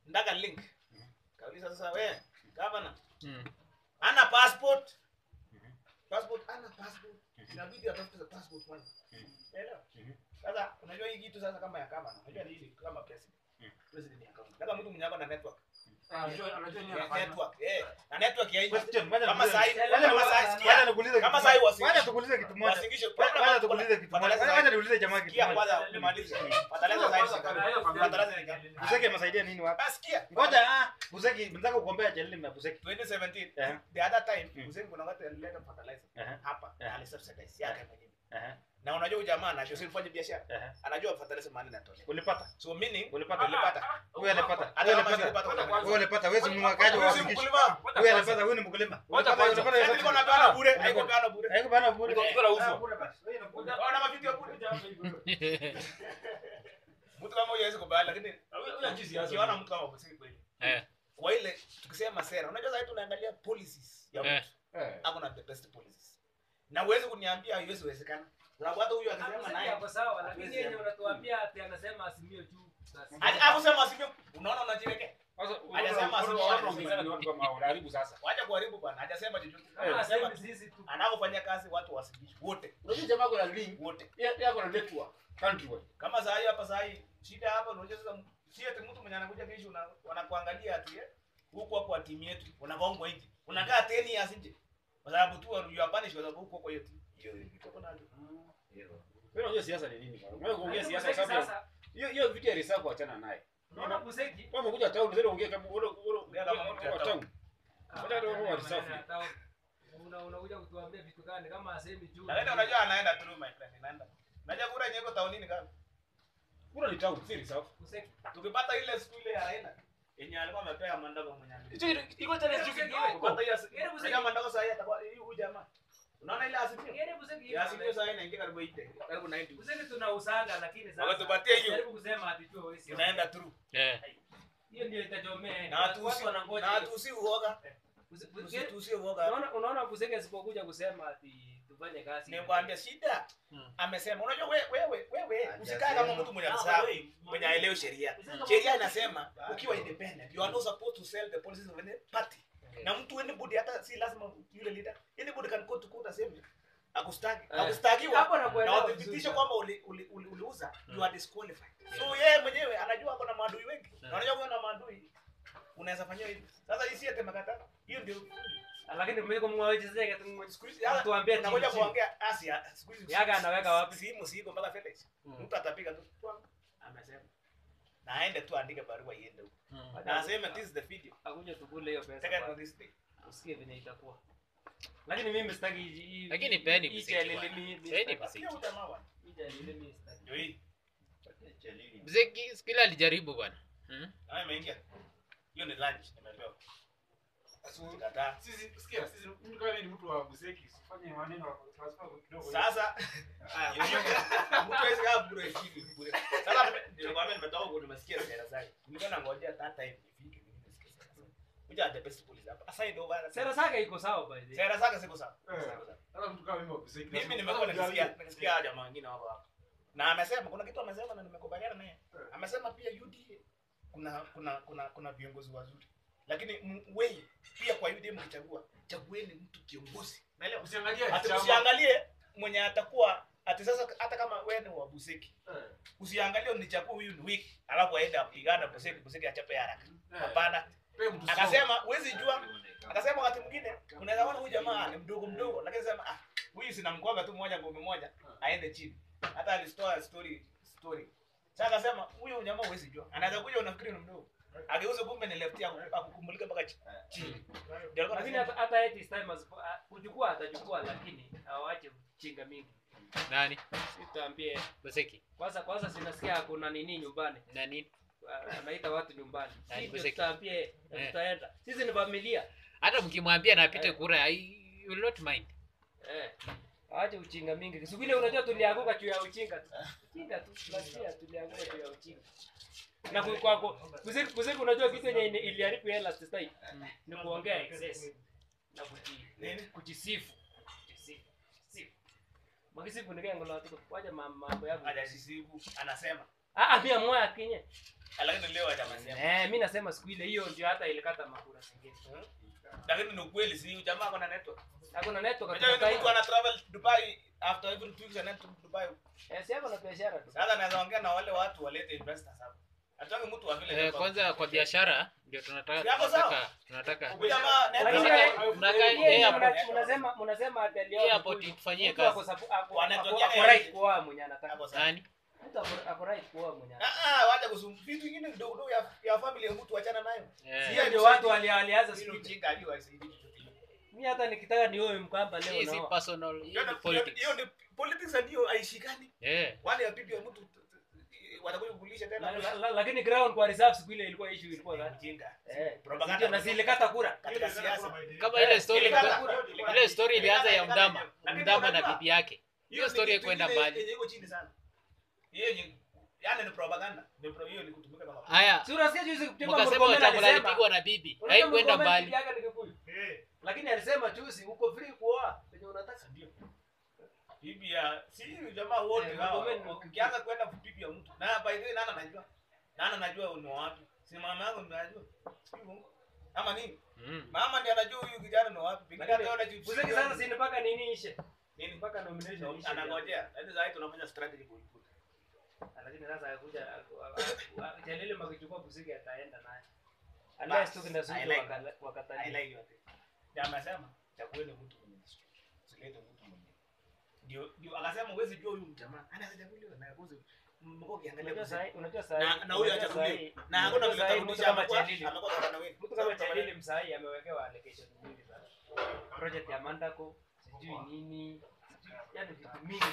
ndaka link kauliza sasa we gavana Mm. ana passport passport ana passport inabidi atafute passport kwanza elewa sasa unajua hii kitu sasa kama ya gavana unajua ni hili kama president president ya county kama mtu mwenye ako na network Anajua anajua nini Ya anafanya. network eh na network ya hii Question, ngoja kama nikuulize- sahi ngoja kama nikuulize- sahi ngoja sikia nikuulize Kama kitu sahi moja. wasilishe. Ngoja tukuulize kitu moja. wasingishe Ngoja tukuulize kitu moja. Ngoja niulize jamaa kitu sikia moja. kwanza nimalize fertilizer sahi sika fertilizer ni Buseki amesaidia nini wapi? basi sikia Ngoja ah, Buseki nataka kugombea Chelili na Buseki. 2017 Eh. the other time Mm. Hussein kuna watu alileta fertilizer Eh. hapa Eh. alisubsidize yake mwenyewe Eh. na unajua huyu jamaa anajua si mfanye biashara Eh. anajua fertilizer mahali inatoka Ulipata? so meaning Ulipata? ulipata Huyu alipata. hata Huyu kama alipata. sipata unapata Huyu alipata. Wewe si mnwakaji wa Huyu si wasingishi. mkulima Huyu alipata. Huyu ni mkulima. Ngoja Ulipata. kwanza. Ulipata. Sasa nilikuwa napeana bure Ulipata. haiko peana bure Haiko bana bure. Niko- niko nauzwa. Ah, bure basi. Wewe inakuja. ona mavideo bure mtu kama huyu hawezi kubali lakini ukiona mtu kama Hussein kweli Eh. kwa ile tukisema sera unajua sasa tunaangalia policies ya Eh. mtu ako na the best policies na uwezi kuniambia haiwezi wezekana sababu hata huyu akisema naye Hapo sawa, lakini yenye unatuambia ati anasema asimio juu. Basi. Ati- akusema asivyo unaona unajiwekea Sasa Hajasema watu- asema watu watu wanaongezana ni watu kama unaharibu sasa. wacha kuharibu bwana hajasema chochote Kama anasema asemi sisi tu. anapofanya kazi watu wasikishi wote Unajua jamaa kuna link. wote Yeye yako na network. Countrywide. kama saa hii hapa saa hii shida hapa unajua sasa si ati mtu mwenye anakuja kesho una- wanakuangalia ati eh, huku hapo wa timu yetu unagongwa nje unakaa 10 years nje kwa sababu tu you are punished kwa sababu huko kwa hiyo timu hiyo kitu kuna Wewe unajua siasa ni nini bwana? Wewe kuongea Lakini siasa Buseki sababu sasa, hiyo hiyo vitu ya reserve kuachana naye. unaona Buseki? Wewe umekuja town ndio ongea kama wewe Ongea kama mtu ya wewe town. town. Ngoja ndio wewe walisafi. Una- unakuja kutuambia vitu gani kama asemi juu. lakini unajua anaenda through my friend inaenda unajua kura yenyewe iko taunini kama Kuna ni town si reserve. Buseki. tukipata ile siku ile ya aina yenye alikuwa amepea mandako mwenye Hicho iko tena sio kingine. kupata hiyo siku Ile muziki- unajua mandako saa hii atakuwa huyu jamaa unaona ile asipio Ngine Buseki ya asipio hivi. saa hii inaingia karibu 80 karibu 90 Buseki tunausanga lakini sasa. Wakatupatia hiyo. Jaribu kusema ati tu wewe sio. inaenda through Eh. Hiyo ndio itachomea. na watu Watu wanangoja. na watu si uoga Buse- Buse- tusi uoga Unaona unaona Buseki asipokuja kusema ati tufanye kazi. nikwambia shida Hmm. amesema unajua wewe wewe wewe usikae kama mtu mwenye msahau mwenye aelewi sheria sheria inasema ukiwa independent you are not supposed to sell the policies of any party na mtu anybody hata si lazima yule leader anybody can go to court aseme akustaki Eh. akustakiwa Hapo na nakuelewa wathibitishe vizuri. kwamba uli- uli- uli- uliuza you are disqualified so yeye mwenyewe anajua ako na maadui wengi na unajua kuwa na maadui unaweza fanyiwa hivi sasa hii si ati makatano hiyo ndio Lakini mmeko mwawechezeke tu. siku hizi hata Tuambie nakuja chini. kuongea asia siku hizi Yaga anaweka wapi? simu siko mpaka FedEx Mm. mtu atapiga tu twang, amesema na aende tu andike barua iende huko Mm. na aseme this is the video Akuja tukule hiyo pesa. taken on kwanza. this day Usikie venye itakuwa. Lakini mimi sitaki hii- hii- Lakini peni hii Buseki challenge bwana. mimi- mimi Peni sitaki. Buseki. Pia ujamaa bwana. Hii challenge mimi sitaki. Ndio hii Buseki siku ile alijaribu bwana. Mm. na imeingia hiyo ni lunch nimepewa kataa Sisi sikia sisi mtu kama ni mtu wa Buseki usifanye maneno transfer kidogo. sasa mtu hawezi kaa bure chini bure sasa nime- nilikwambia nimetoka huko nimesikia sera zake nilikuwa nangojea that time ifike mimi nisikie sera zake kuja the best police hapa aside over Sera zake iko sawa by the way. sera zake siko sawa Eh. Siko sawa. Hata mtu kama mimi wa Buseki. mimi nimekuwa nikisikia nikisikia jamaa wengine wako hapa na amesema kuna kitu amesema na nimekubaliana naye amesema pia UDA kuna kuna kuna kuna viongozi wazuri lakini m- wei pia kwa UDA mkichagua chagueni mtu kiongozi naelewa Usiangalie ati chama. usiangalie mwenye atakuwa ati sasa hata kama wewe ni wa Buseki Eh. usiangalie unichague huyu ni wiki alafu aende apigana Buseki Buseki achape haraka Eh. hapana Pe mtu slow. akasema huwezi jua akasema wakati mwingine unaweza ona huyu jamaa ni mdogo mdogo lakini sema ah huyu sina mkwanga tu moja ngome moja aende chini hata alitoa story story sasa akasema huyu jamaa huwezi jua anaweza kuja unafikiri ni mdogo ageuze kumbe ni left yako akukumulika mpaka chi- chini ndio alikuwa Lakini anasema hata hata yet this time asipo- ah, kuchukua atachukua lakini awache chinga mingi. Nani? Sitaambie Buseki. kwanza kwanza sinasikia kuna nini nyumbani. Nani? Ah, Anaita watu nyumbani. Nani Sisi Buseki? tutaambie na Eh. tutaenda. Sisi ni familia. Hata mkimwambia na apite Eh. kura, I you will not mind. Eh. Ache uchinga mingi. Siku ile unajua tulianguka juu ya uchinga tu. Uchinga tu. Tunasikia tulianguka juu ya uchinga. Na ku- kwa kwa kuziki kuziki unajua kitu yenye ili- iliharibu hela last time. Ni kuongea excess. Na kuji Nini? kujisifu. Kujisifu. Kujisifu. Magisifu ni kengo la watu. Wacha ma- mambo yako. hajasisibu anasema Ah, ah, pia moya kinye. lakini leo hajamsema Eh, mimi nasema siku ile hiyo ndio hata ilikata makura zingine. lakini ni ukweli si jamaa kuna network Hakuna network unajua katika ni mtu ana travel Dubai after every two weeks anaenda Dubai Eh, si yako na biashara tu. sasa naweza ongea na wale watu walete investors hapa atange mtu wa vile Eh, kwanza kwa biashara ndio tunataka Yako sawa? tunataka tunataka Huyu jamaa Lakini network yeye- Mnakaa yeye airport. mna- mnasema mnasema ati aliona Airport mtu- itufanyie mtu kazi. ako sabu- ako- Wanatokea ako- ako nje. right kuoa mwenye anataka. hapo sasa nani Mtu ako- ako right kuoa mwenye anataka. ah ah wacha kusum vitu vingine vidogo vidogo ya ya family ya mtu achana nayo Eh, Hiyo ndio watu wali- walianza hilo siku. ujinga hiyo haisaidii chochote Mimi hata nikitaka nioe mkamba leo hii si naoa. personal hii hiyo ni ni- politics hiyo ni politics ndio haishikani eh wale ya bibi ya mtu t- t- watakuja kukulisha tena La- la- la- Lakini ground kwa reserve siku ile ilikuwa issue ilikuwa gani? ujinga Eh, Propaganda. ndio na zilikata kura. katika siasa kama ile story Ilikata. ile story ilianza ya Ilikata. mdama Lakini mdama na unajua, bibi yake hiyo story ni haikwenda kitu ingine mbali yenye iko chini sana hiyo yenye yani ni propaganda Ni pro- hiyo ni kutumika kama haya Si unasikia juzi Juma mkasema Murkomen wachakula alisema- alipigwa na bibi Unajua haikwenda Murkomen mbali bibi yake ni Kikuyu. Lakini alisema juzi uko free kuoa penye unataka. ndio bibi ya si huyu jamaa wote Eh, hao Murkomen ni- ukianza kwenda bibi ya mtu na by the way nana najua nana najua ni wapi si mama yangu ndio anajua si uongo ama nini Mm. mama ndiye anajua huyu kijana ni wapi pengine hata ona jibu Uzeki sasa si mpaka nini ishe? nini Mpaka nomination ishe. anangojea yaani sasa tunafanya strategy kuiputa Lakini sasa akuja Jalili makichukua Busiki ataenda naye. Unless tu kina Zuchu I like wakala- wakatalia. highlight yote ndio amesema chagueni mtu mwenye desturi usilete mtu mwenye ndio ndio akasema uwezi jua huyu mjamaa anaweza chaguliwa na kuzi mko kiangalia Unajua kuzi sahi, unajua sahi. na na huyu unajua achaguliwe sahi- na hakuna unajua vile sahi mtu tarudisha kama amekuwa Jalili. amekuwa gavana wetu Mtu kama Jalili msai amewekewa allocation nyingi sana. Project ya Mandako, sijui nini, sijui yani vitu mingi